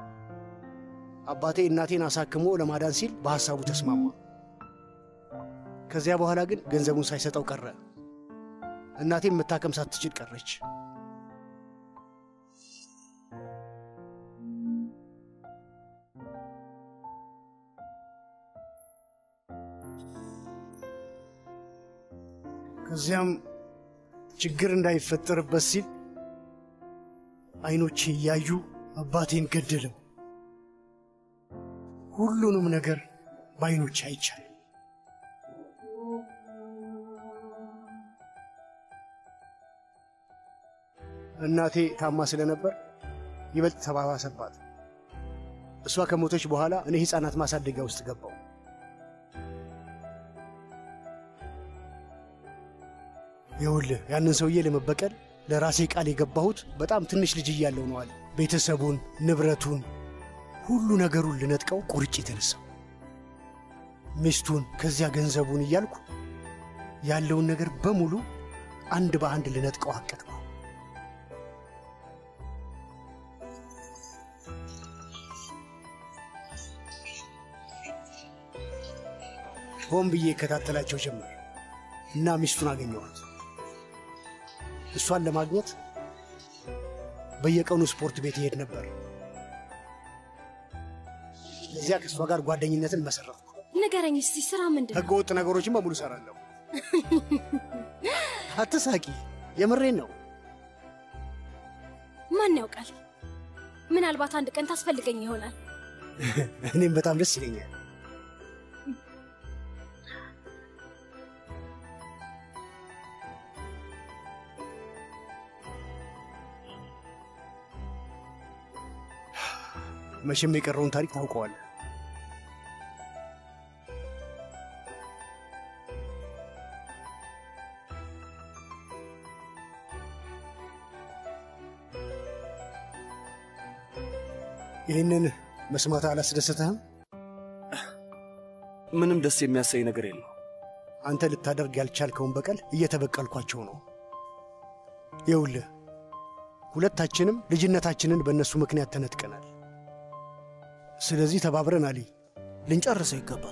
አባቴ እናቴን አሳክሞ ለማዳን ሲል በሐሳቡ ተስማማ። ከዚያ በኋላ ግን ገንዘቡን ሳይሰጠው ቀረ። እናቴም መታከም ሳትችል ቀረች። ከዚያም ችግር እንዳይፈጠርበት ሲል አይኖቼ እያዩ አባቴን ገደለው። ሁሉንም ነገር በአይኖቼ አይቻል። እናቴ ታማ ስለነበር ይበልጥ ተባባሰባት። እሷ ከሞተች በኋላ እኔ ሕፃናት ማሳደጊያ ውስጥ ገባው። ይኸውልህ ያንን ሰውዬ ለመበቀል ለራሴ ቃል የገባሁት በጣም ትንሽ ልጅ እያለሁ ነው አለ። ቤተሰቡን፣ ንብረቱን፣ ሁሉ ነገሩን ልነጥቀው ቁርጭ የተነሳው ሚስቱን፣ ከዚያ ገንዘቡን እያልኩ ያለውን ነገር በሙሉ አንድ በአንድ ልነጥቀው አቀድኩ። ሆን ብዬ እከታተላቸው ጀመር እና ሚስቱን አገኘኋት። እሷን ለማግኘት በየቀኑ ስፖርት ቤት ይሄድ ነበር። እዚያ ከእሷ ጋር ጓደኝነትን መሰረትኩ። ንገረኝ እስቲ ስራ ምንድን ነው? ህገወጥ ነገሮችን በሙሉ እሰራለሁ። አትሳቂ፣ የምሬን ነው። ማን ያውቃል? ምናልባት አንድ ቀን ታስፈልገኝ ይሆናል። እኔም በጣም ደስ ይለኛል። መቼም የቀረውን ታሪክ ታውቀዋለህ። ይህንን መስማት አላስደሰተህም? ምንም ደስ የሚያሰኝ ነገር የለው። አንተ ልታደርግ ያልቻልከውን በቀል እየተበቀልኳቸው ነው። ይኸውልህ ሁለታችንም ልጅነታችንን በእነሱ ምክንያት ተነጥቀናል። ስለዚህ ተባብረን አሊ ልንጨርሰው ይገባል።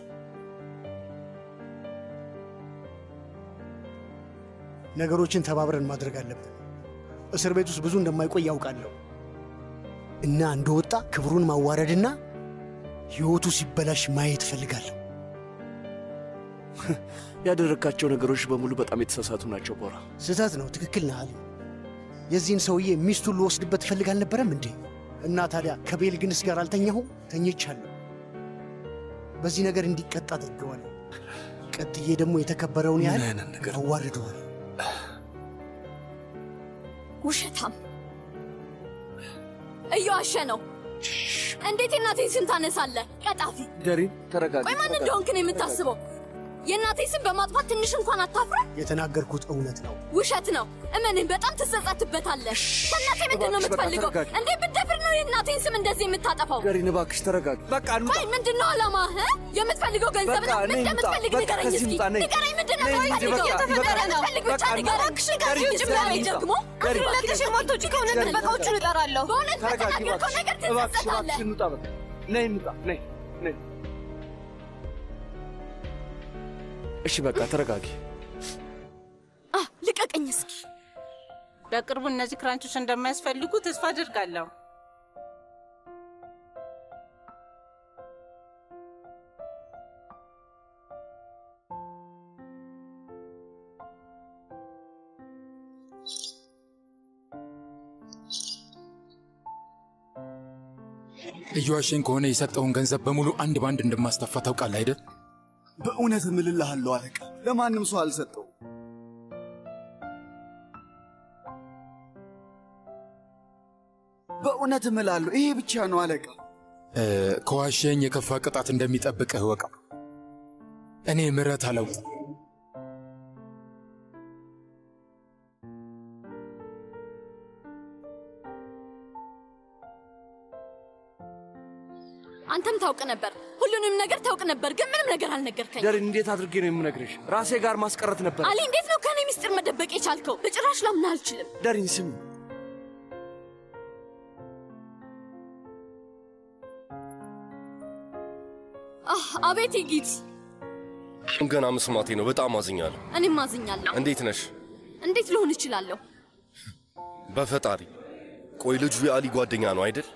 ነገሮችን ተባብረን ማድረግ አለብን። እስር ቤት ውስጥ ብዙ እንደማይቆይ ያውቃለሁ እና እንደወጣ ክብሩን ማዋረድና ሕይወቱ ሲበላሽ ማየት እፈልጋለሁ። ያደረግካቸው ነገሮች በሙሉ በጣም የተሳሳቱ ናቸው ቦራ። ስህተት ነው። ትክክል ነህ አሊ። የዚህን ሰውዬ ሚስቱን ልወስድበት እፈልግ አልነበረም እንዴ? እና ታዲያ ከቤልግንስ ጋር አልተኛሁም? ተኝቻለሁ። በዚህ ነገር እንዲቀጣ አድርገዋለሁ። ቀጥዬ ደግሞ የተከበረውን ያህል አዋርደዋል። ውሸታም እየዋሸ ነው። እንዴት የእናቴን ስም ታነሳለህ? ቀጣፊ! ደሪን ተረጋጋ። ቆይ ማን እንደሆንክ ነው የምታስበው? የእናቴን ስም በማጥፋት ትንሽ እንኳን አታፍርም? የተናገርኩት እውነት ነው። ውሸት ነው። እመንህ፣ በጣም ትጸጸትበታለህ። ከእናቴ ምንድን ነው እባክሽ፣ በቃ የምትፈልገው? ተረጋጊ። እንዴት ብትደፍር ነው የእናቴን ስም እንደዚህ የምታጠፋው? ደሪን እባክሽ ተረጋጊ። በቃ እንውጣ። ቆይ ምንድን ነው ዓላማህ? የምትፈልገው ገንዘብ በቃ ነው? ምን ነይ እንውጣ። እንደምትፈልግ በቃ ንገረኝ ከዚህ እስኪ። እንውጣ፣ ነይ። ንገረኝ፣ ምንድን ነው ነይ እንጂ፣ የምትፈልገው? በቃ የተፈጠረ ይበቃል። ነው። ብቻ በቃ ንገረኝ። እባክሽ፣ ከዚህ ደሪ፣ ውጭ ብለኸኝ እንውጣ። ደግሞ ደሪ፣ ሁለትሽ የማትወጪ ከሆነ ደሪ፣ ጥበቃዎቹን እጠራለሁ። በእውነት ተረጋጊ በተናገርከው እባክሽ። ነገር እባክሽ፣ ትጸጸታለህ። እባክሽ እንውጣ። በቃ ነይ እንውጣ። ነይ ነይ። እሺ በቃ ተረጋጊ። ልቀቀኝ እስኪ። በቅርቡ እነዚህ ክራንቾች እንደማያስፈልጉ ተስፋ አድርጋለሁ። እየዋሸኝ ከሆነ የሰጠውን ገንዘብ በሙሉ አንድ ባንድ እንደማስጠፋ ታውቃለህ አይደል? በእውነት እምልልሃለሁ አለቃ፣ ለማንም ሰው አልሰጠው። በእውነት እምላለሁ፣ ይሄ ብቻ ነው አለቃ። እ፣ ከዋሸኝ የከፋ ቅጣት እንደሚጠብቅህ እወቅ። እኔ ምሕረት አላውቅም። አንተም ታውቅ ነበር። ሁሉንም ነገር ታውቅ ነበር፣ ግን ምንም ነገር አልነገርከኝ። ደሪን እንዴት አድርጌ ነው የምነግርሽ? ራሴ ጋር ማስቀረት ነበር። አሊ፣ እንዴት ነው ከኔ ሚስጥር መደበቅ የቻልከው? በጭራሽ ላምን አልችልም። ደሪን ስሚ፣ አህ፣ አቤት ይጊት፣ ገና መስማቴ ነው። በጣም አዝኛለሁ። እኔም አዝኛለሁ። እንዴት ነሽ? እንዴት ልሆን እችላለሁ? በፈጣሪ ቆይ፣ ልጁ የአሊ ጓደኛ ነው አይደል?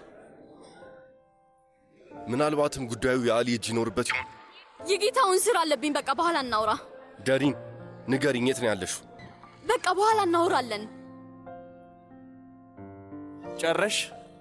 ምናልባትም ጉዳዩ የአሊ እጅ ይኖርበት ይሆን? የጌታውን ስራ አለብኝ። በቃ በኋላ እናውራ። ደሪን ንገሪኝ፣ የት ነው ያለሽው? በቃ በኋላ እናውራለን። ጨረሽ?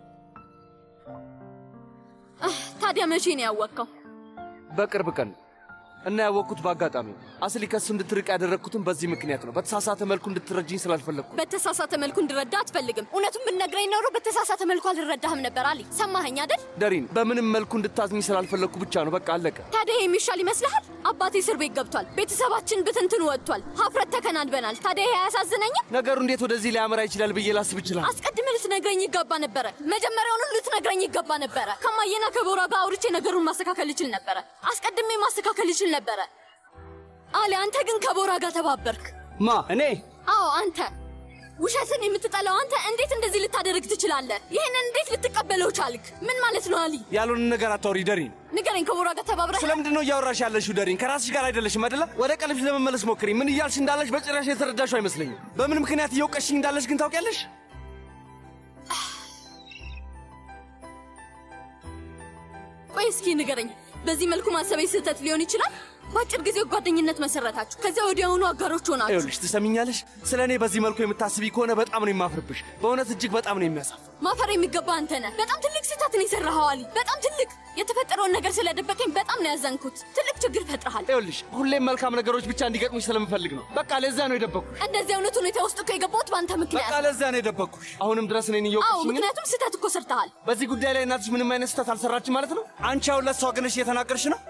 አህ፣ ታዲያ መቼ ነው ያወቅከው? በቅርብ ቀን እና ያወቅኩት በአጋጣሚ ነው። አስሊ ከሱ እንድትርቅ ያደረግኩትም በዚህ ምክንያት ነው። በተሳሳተ መልኩ እንድትረጅኝ ስላልፈለግኩ። በተሳሳተ መልኩ እንድረዳ አትፈልግም። እውነቱን ብትነግረኝ ኖሮ በተሳሳተ መልኩ አልረዳህም ነበር። አሊ ሰማኸኝ አይደል? ደሪን፣ በምንም መልኩ እንድታዝኝ ስላልፈለግኩ ብቻ ነው። በቃ አለቀ። ታዲያ ይሄ የሚሻል ይመስልሃል? አባቴ እስር ቤት ገብቷል። ቤተሰባችን ብትንትን ወጥቷል። ሀፍረት ተከናንበናል። ታዲያ ይሄ አያሳዝነኝም? ነገሩ እንዴት ወደዚህ ሊያመራ ይችላል ብዬ ላስብ ይችላል። አስቀድመህ ልትነግረኝ ይገባ ነበረ። መጀመሪያውኑ ልትነግረኝ ይገባ ነበረ። ከማየና ከቦራ ጋር አውርቼ ነገሩን ማስተካከል ይችል ነበረ። አስቀድሜ ማስተካከል ይችል ነበረ። አሊ፣ አንተ ግን ከቦራ ጋር ተባበርክ። ማ እኔ? አዎ አንተ። ውሸትን የምትጠላው አንተ እንዴት እንደዚህ ልታደርግ ትችላለህ? ይህንን እንዴት ልትቀበለው ቻልክ? ምን ማለት ነው አሊ? ያልሆነ ነገር አታውሪ ደሪን። ንገረኝ፣ ከቦራ ጋር ተባብረህ ስለምንድን ነው እያወራሽ ያለሽው ደሪን? ከራስሽ ጋር አይደለሽም አይደለ? ወደ ቀልብሽ ለመመለስ ሞክሪ። ምን እያልሽ እንዳለሽ በጭራሽ የተረዳሽው አይመስለኝም። በምን ምክንያት እየወቀሽኝ እንዳለሽ ግን ታውቂያለሽ? ቆይ እስኪ ንገረኝ፣ በዚህ መልኩ ማሰቤ ስህተት ሊሆን ይችላል? በአጭር ጊዜ ጓደኝነት መሰረታችሁ፣ ከዚያ ወዲያውኑ አጋሮች ሆናችሁ። ይኸውልሽ ትሰሚኛለሽ? ስለ እኔ በዚህ መልኩ የምታስቢ ከሆነ በጣም ነው የማፍርብሽ። በእውነት እጅግ በጣም ነው የሚያሳፍር። ማፈር የሚገባ አንተ ነህ። በጣም ትልቅ ስህተትን የሰራኸው አሊ፣ በጣም ትልቅ። የተፈጠረውን ነገር ስለደበቀኝ በጣም ነው ያዘንኩት። ትልቅ ችግር ፈጥረሃል። ይኸውልሽ ሁሌም መልካም ነገሮች ብቻ እንዲገጥሙሽ ስለምፈልግ ነው። በቃ ለዛ ነው የደበቅኩሽ። እንደዚህ አይነት ሁኔታ ውስጥ እኮ የገባሁት በአንተ ምክንያት። በቃ ለዛ ነው የደበቅኩሽ። አሁንም ድረስ እኔን አዎ፣ እየወቀሽኝ ምክንያቱም ስህተት እኮ ሰርተሃል። በዚህ ጉዳይ ላይ እናትሽ ምንም አይነት ስህተት አልሰራችም ማለት ነው? አንቺ አሁን ለእሷ ግንሽ እየተናገርሽ ነው?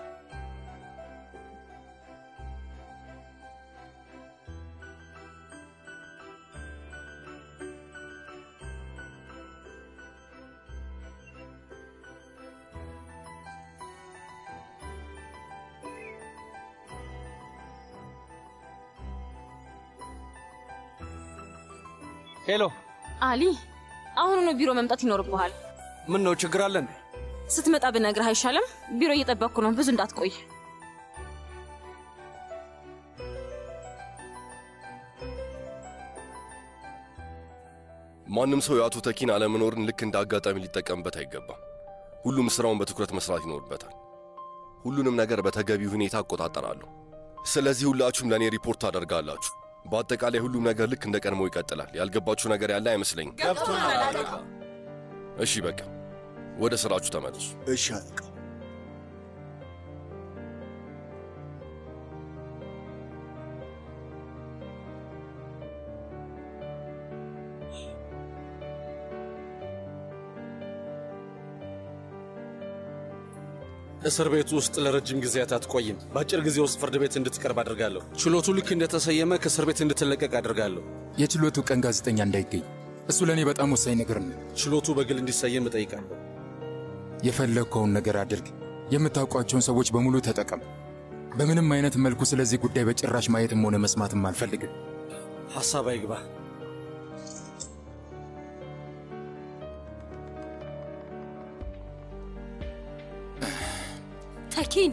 ሄሎ አሊ፣ አሁኑኑ ቢሮ መምጣት ይኖርብሃል። ምን ነው ችግር አለ እንዴ? ስትመጣ ብነግርህ አይሻልም? ቢሮ እየጠበቅኩ ነው። ብዙ እንዳትቆይ። ማንም ሰው የአቶ ተኪን አለመኖርን ልክ እንደ አጋጣሚ ሊጠቀምበት አይገባም። ሁሉም ስራውን በትኩረት መስራት ይኖርበታል። ሁሉንም ነገር በተገቢ ሁኔታ እቆጣጠራለሁ። ስለዚህ ሁላችሁም ለእኔ ሪፖርት ታደርጋላችሁ። በአጠቃላይ ሁሉም ነገር ልክ እንደ ቀድሞ ይቀጥላል። ያልገባችሁ ነገር ያለ አይመስለኝም። እሺ በቃ ወደ ስራችሁ ተመለሱ። እሺ አለቃ። እስር ቤት ውስጥ ለረጅም ጊዜያት አትቆይም። በአጭር ጊዜ ውስጥ ፍርድ ቤት እንድትቀርብ አድርጋለሁ። ችሎቱ ልክ እንደተሰየመ ከእስር ቤት እንድትለቀቅ አድርጋለሁ። የችሎቱ ቀን ጋዜጠኛ እንዳይገኝ፣ እሱ ለእኔ በጣም ወሳኝ ነገር ነው። ችሎቱ በግል እንዲሰየም እጠይቃለሁ። የፈለግከውን ነገር አድርግ። የምታውቋቸውን ሰዎች በሙሉ ተጠቀም። በምንም አይነት መልኩ ስለዚህ ጉዳይ በጭራሽ ማየትም ሆነ መስማትም አልፈልግም። ሐሳብ አይግባ። ተኪን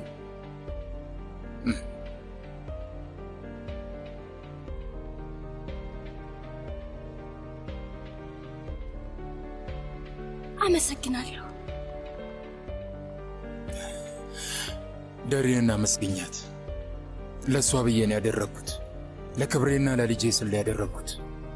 አመሰግናለሁ። ደሬንና መስግኛት ለእሷ ብዬ ነው ያደረግኩት። ለክብሬና ለልጄ ስል ያደረግኩት።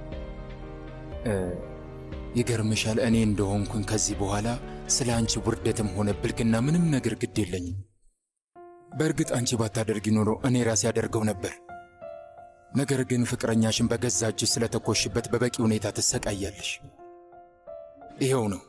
ይገርምሻል፣ እኔ እንደሆንኩኝ ከዚህ በኋላ ስለ አንቺ ውርደትም ሆነ ብልግና ምንም ነገር ግድ የለኝም። በእርግጥ አንቺ ባታደርጊ ኖሮ እኔ ራሴ ያደርገው ነበር። ነገር ግን ፍቅረኛሽን በገዛ እጅሽ ስለተኮሽበት በበቂ ሁኔታ ትሰቃያለሽ። ይኸው ነው።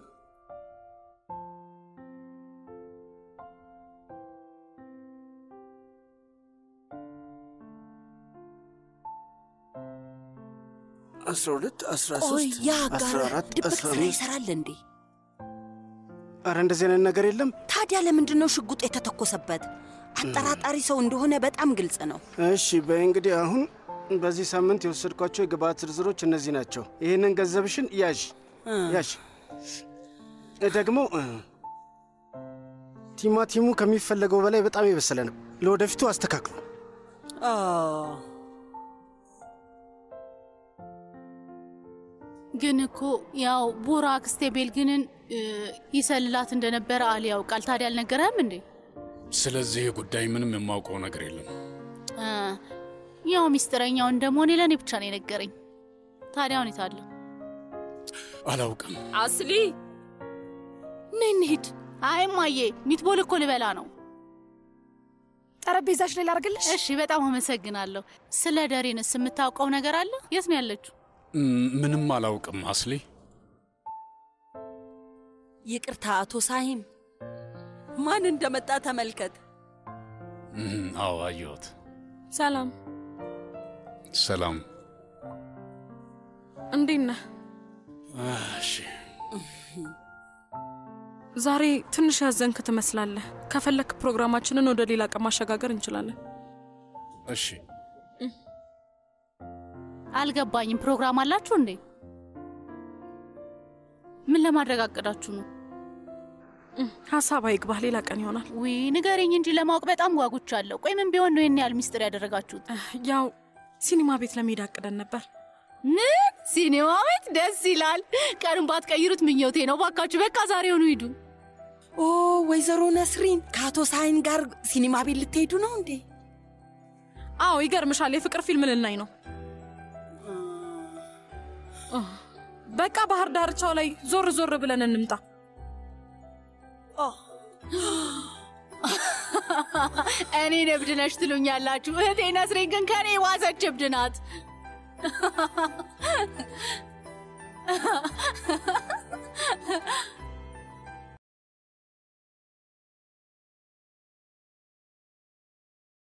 አስራ ሁለት አስራ ቆይ ሶስት ያ አስራ ጋር አራት ድብቅ አስራ ስራ አምስት ይሰራል እንዴ? ኧረ እንደዚህ አይነት ነገር የለም። ታዲያ ለምንድን ነው ሽጉጥ የተተኮሰበት? አጠራጣሪ ሰው እንደሆነ በጣም ግልጽ ነው። እሺ በይ እንግዲህ አሁን በዚህ ሳምንት የወሰድኳቸው የግብአት ዝርዝሮች እነዚህ ናቸው። ይህንን ገንዘብሽን ያዥ ያዥ። ደግሞ እ፣ ቲማቲሙ ከሚፈለገው በላይ በጣም የበሰለ ነው። ለወደፊቱ አስተካክሉ። ግን እኮ ያው ቡራ አክስቴ ቤልግንን እ፣ ይሰልላት እንደነበረ አሊ ያውቃል። ታዲያ አልነገረህም እንዴ? ስለዚህ ጉዳይ ምንም የማውቀው ነገር የለም። እ፣ ያው ሚስጥረኛው እንደመሆኔ ለእኔ ብቻ ነው የነገረኝ። ታዲያ ሁኔታ አለ አላውቅም። አስሊ ነይ እንሂድ። አይ እማዬ፣ ሚትቦል እኮ ልበላ ነው። ጠረጴዛሽ ላይ ላርግልሽ? እሺ፣ በጣም አመሰግናለሁ። ስለ ደሬንስ የምታውቀው ነገር አለ? የት ነው ያለችው? ም- ምንም አላውቅም አስሊ። ይቅርታ አቶ ሳሂም፣ ማን እንደመጣ ተመልከት። እም፣ አዎ አየሁት። ሰላም፣ ሰላም። እንዴት ነህ? እሺ ዛሬ ትንሽ ያዘንክ ትመስላለህ። ከፈለክ ፕሮግራማችንን ወደ ሌላ ቀን ማሸጋገር እንችላለን። እሺ አልገባኝም። ፕሮግራም አላችሁ እንዴ? ምን ለማድረግ አቅዳችሁ ነው? ሀሳብ አይግባህ፣ ሌላ ቀን ይሆናል። ውይ ንገረኝ እንጂ ለማወቅ በጣም ጓጉቻለሁ። ቆይ ምን ቢሆን ነው ይህን ያህል ሚስጥር ያደረጋችሁት? ያው ሲኒማ ቤት ለመሄድ አቅደን ነበር። ምን ሲኒማ ቤት? ደስ ይላል። ቀኑን ባትቀይሩት ምኞቴ ነው። ባካችሁ በቃ ዛሬውኑ ሂዱ። ኦ ወይዘሮ ነስሪን ከአቶ ሳይን ጋር ሲኒማ ቤት ልትሄዱ ነው እንዴ? አዎ ይገርምሻል፣ የፍቅር ፊልም ልናይ ነው። በቃ ባህር ዳርቻው ላይ ዞር ዞር ብለን እንምጣ። እኔን እብድ ነሽ ትሉኛላችሁ። እህቴ ነስሬን ግን ከኔ የዋሰች እብድ ናት።